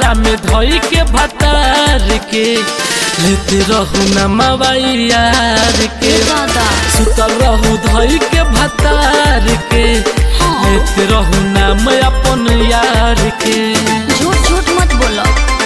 सुतला में धोई के भतार के लेते रहू न मवाई यार के दादा सुतल रहू धोई के भतार के हाँ। लेते रहू नाम अपन यार के झूठ झूठ मत बोलो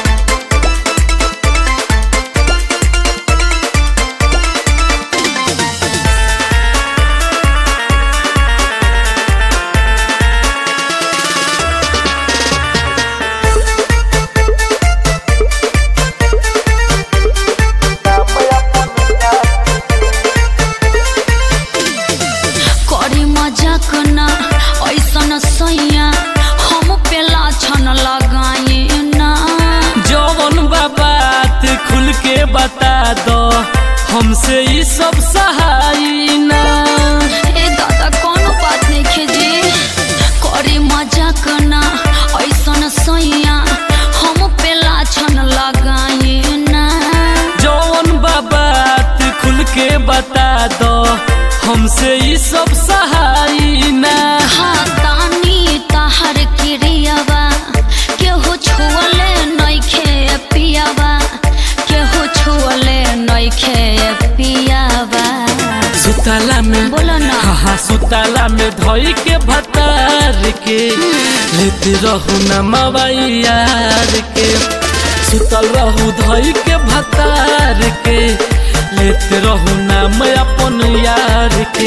करी मजाक ना ऐसन सैया हम पेला छन लगाए ना जौन बा बात खुल के बता दो हमसे ई सब सहाई ना ए दादा कोनो बात नहीं खेजी करी मजाक ना ऐसन सैया हम पेला छन लगाए ना जौन बा बात खुल के बता दो हमसे ई सब सहाई ना हाँ तानी ताहर क्रियावा केहू छुअले नइखे पियावा केहू छुअले नइखे पियावा सुतला में बोलो ना हाँ हाँ सुतला में धोई के भतार के लेते रहू न मवाई यार के सुतल रहू धोई के भतार के लेते रहू नाम अपन यार के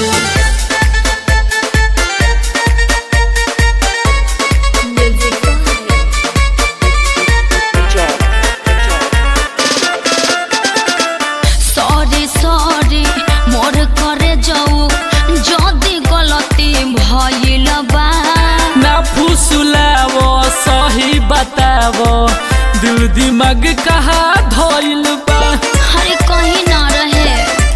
सॉरी सॉरी मोर करे जाऊ जदी गलती भइल बा ना फुसुलावो सही बतावो दिल दिमाग कहा धोइल बा हरे कहीं ना रहे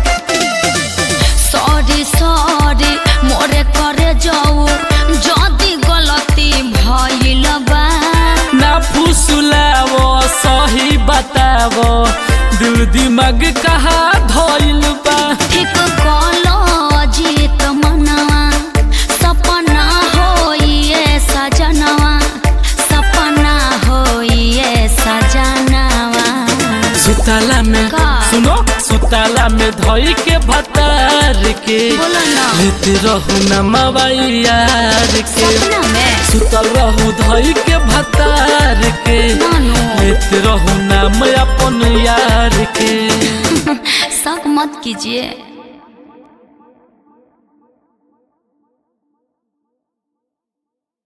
सॉरी सॉरी मोरे करे जाऊ जदी गलती भइल बा ना फुसुलावो सही बतावो दिल दिमाग कहा धोइल बा ठीक कलो जीत मनवा सपना होइए सजनवा सपना होइए सजनवा सुतला में का? सुनो सुतला में धोई के भतार के बोलो ना लेते रहू न मवाई यार के सपना में सुतल रहू धोई के भतार के नानू लेते रहू नाम अपन यार के शक मत कीजिए